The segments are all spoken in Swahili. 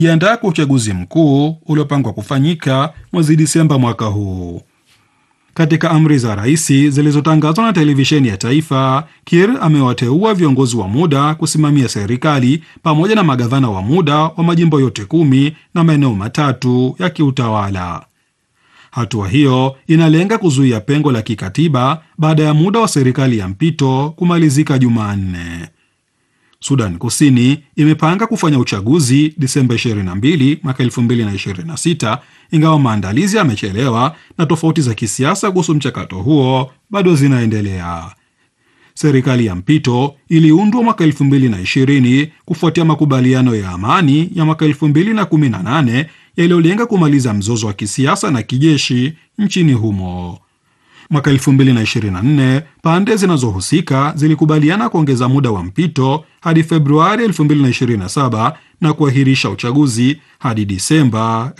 jiandaa kwa uchaguzi mkuu uliopangwa kufanyika mwezi Disemba mwaka huu. Katika amri za rais zilizotangazwa na televisheni ya taifa, Kiir amewateua viongozi wa muda kusimamia serikali pamoja na magavana wa muda wa majimbo yote kumi na maeneo matatu ya kiutawala. Hatua hiyo inalenga kuzuia pengo la kikatiba baada ya muda wa serikali ya mpito kumalizika Jumanne. Sudan Kusini imepanga kufanya uchaguzi Disemba 22 mwaka 2026 ingawa maandalizi yamechelewa na tofauti za kisiasa kuhusu mchakato huo bado zinaendelea. Serikali ya mpito iliundwa mwaka 2020 kufuatia makubaliano ya amani ya mwaka 2018 yaliyolenga kumaliza mzozo wa kisiasa na kijeshi nchini humo. Mwaka 2024 pande zinazohusika zilikubaliana kuongeza muda wa mpito hadi Februari 2027 na kuahirisha uchaguzi hadi Disemba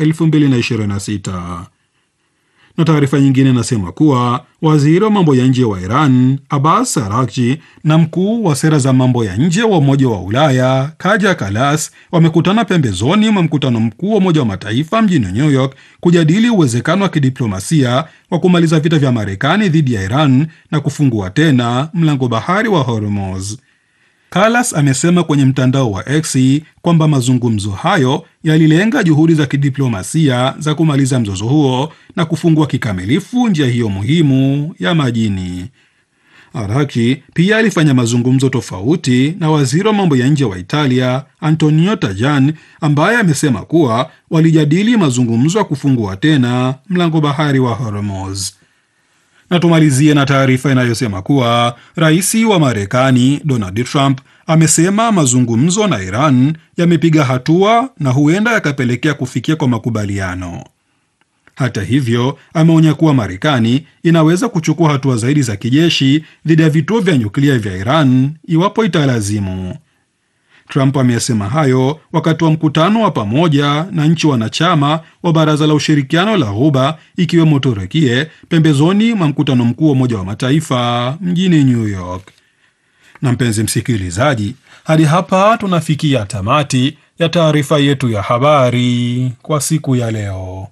2026. Na taarifa nyingine inasema kuwa waziri wa mambo ya nje wa Iran Abbas Araghchi na mkuu wa sera za mambo ya nje wa Umoja wa Ulaya Kaja Kallas wamekutana pembezoni mwa mkutano mkuu wa Umoja wa Mataifa mjini New York kujadili uwezekano wa kidiplomasia wa kumaliza vita vya Marekani dhidi ya Iran na kufungua tena mlango bahari wa Hormuz. Kallas amesema kwenye mtandao wa X kwamba mazungumzo hayo yalilenga juhudi za kidiplomasia za kumaliza mzozo huo na kufungua kikamilifu njia hiyo muhimu ya majini. Araghchi pia alifanya mazungumzo tofauti na waziri wa mambo ya nje wa Italia Antonio Tajani, ambaye amesema kuwa walijadili mazungumzo ya kufungua tena mlango bahari wa Hormuz. Na tumalizie na taarifa inayosema kuwa rais wa Marekani Donald Trump amesema mazungumzo na Iran yamepiga hatua na huenda yakapelekea kufikia kwa makubaliano. Hata hivyo, ameonya kuwa Marekani inaweza kuchukua hatua zaidi za kijeshi dhidi ya vituo vya nyuklia vya Iran iwapo italazimu. Trump amesema hayo wakati wa mkutano wa pamoja na nchi wanachama wa Baraza la Ushirikiano la Ghuba ikiwemo Turukie pembezoni mwa mkutano mkuu wa Umoja wa Mataifa mjini New York. Na mpenzi msikilizaji, hadi hapa tunafikia tamati ya taarifa yetu ya habari kwa siku ya leo.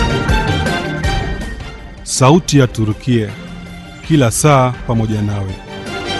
Sauti ya Turukia, kila saa pamoja nawe.